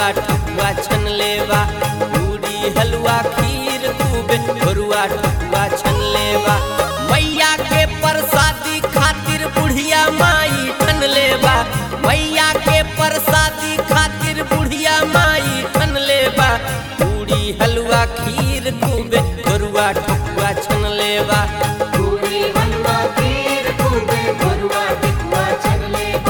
भरुआ ठकुआ छन लेवा पूरी हलवा खीर खूबे भरुआ ठकुआ छन लेवा मैया के प्रसादी खातिर बुढ़िया माई ठन लेवा मैया के प्रसादी खातिर बुढ़िया माई ठन लेवा पूरी हलवा खीर खूबे भरुआ ठकुआ छन लेवा पूरी हलवा खीर खूबे भरुआ टिकुआ छन लेवा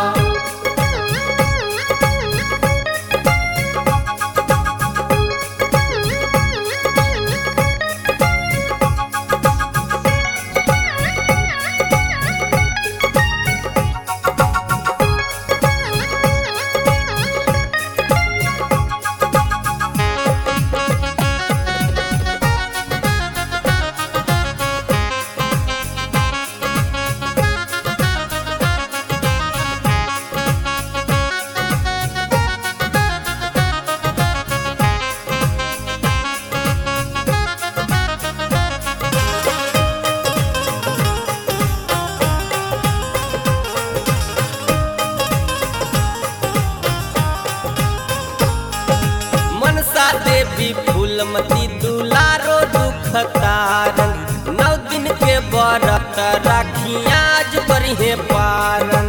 मनसा देवी फूलमती दुलारो दुख तारन नौ दिन के बरत राखी आज बरिहे पारन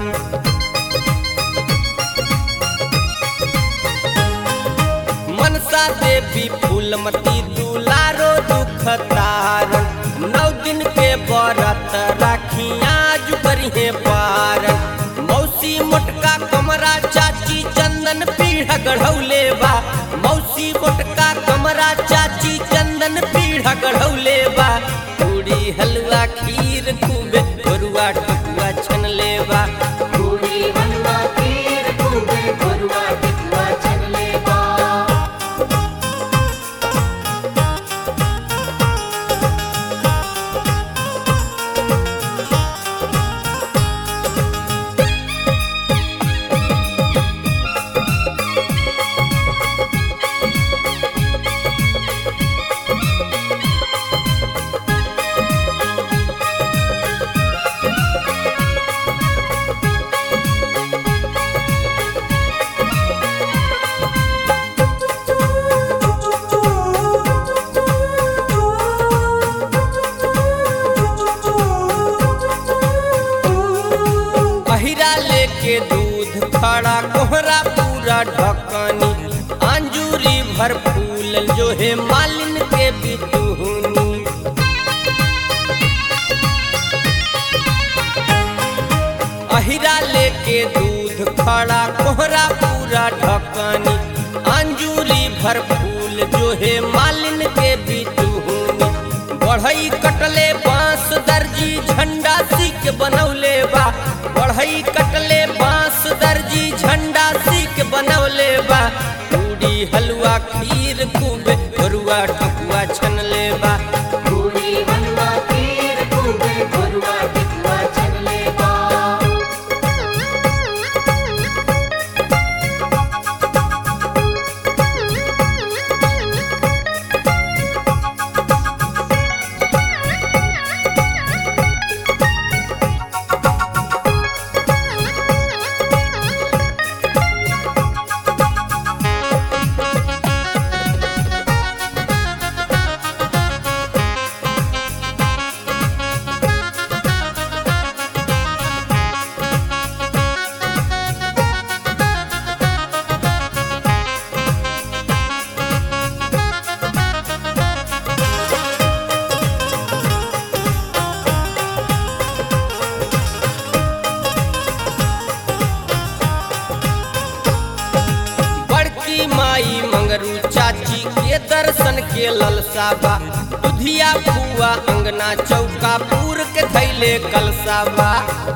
मनसा देवी फूलमती दुलारो दुख तारन नौ दिन के बरत राखी आज बरिहे पारन मौसी मोटका कमरा चाची चंदन पीढ़ गढ़ौले बा मौसी मोटका कमरा चाची चंदन पीढ़ गढ़ौले बा पूरी हलवा खीर खूबे भरुआ ठकुआ छन लेवा पूरी हलवा खीर खूबे भरुआ टिकुआ छन लेवा अहिरा लेके दूध खड़ा कोहरा पूरा ढकनी अंजूरी भर फूल जो है मालिन के बितुहनी अहिरा लेके दूध खड़ा कोहरा पूरा ढकनी अंजूरी भर फूल जो है मालिन के बितुहनी बढ़ई कटले बांस दर्जी झंडा सीख बनौले बा बढ़ई कटले बांस दर्जी झंडा सीख बनौले बा पूरी हलवा खीर खूबे भरुआ ठकुआ छन लेबा पूरी हलवा खीर खूबे भरुआ टिकुआ छन लेवा बड़की माई मंगरू चाची के दर्शन के ललसाबा दुधिया फुआ अंगना चौका पूर के थैले कलसाबा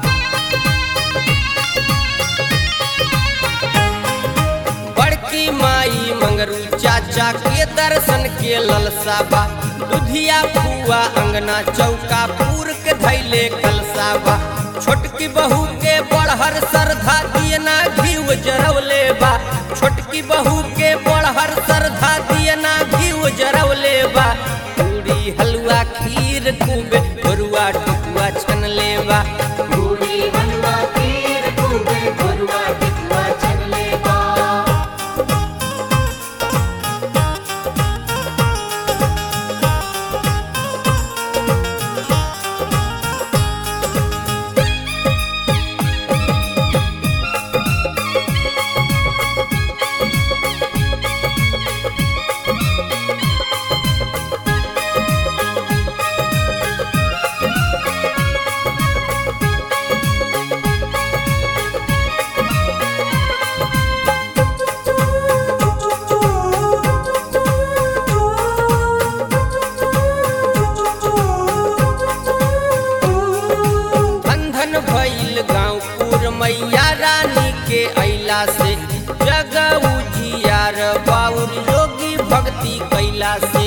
बड़की माई मंगरू चाचा के दर्शन के ललसाबा दुधिया फुआ अंगना चौका पूर के धैले कलसाबा छोटकी बहू के बड़हर श्रद्धा दियना घीव जरवले बा छोटकी बहू के बड़हर श्रद्धा दियना घीव जरवले बा पूरी हलवा खीर खूबे बरुआ टुकुआ छन लेबा पूरी हलवा खीर खूबे भरुआ टिकुआ छन लेवा भक्ति कैला से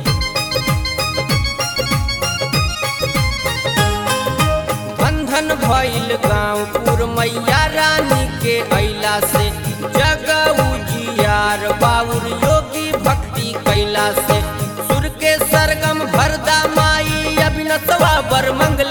धन धन भइल गाँवपुर मैया रानी के अइला से जग उजियार बाउर योगी भक्ति कैला से सुर के सरगम भरदा माई अभिनतवा बर मंगल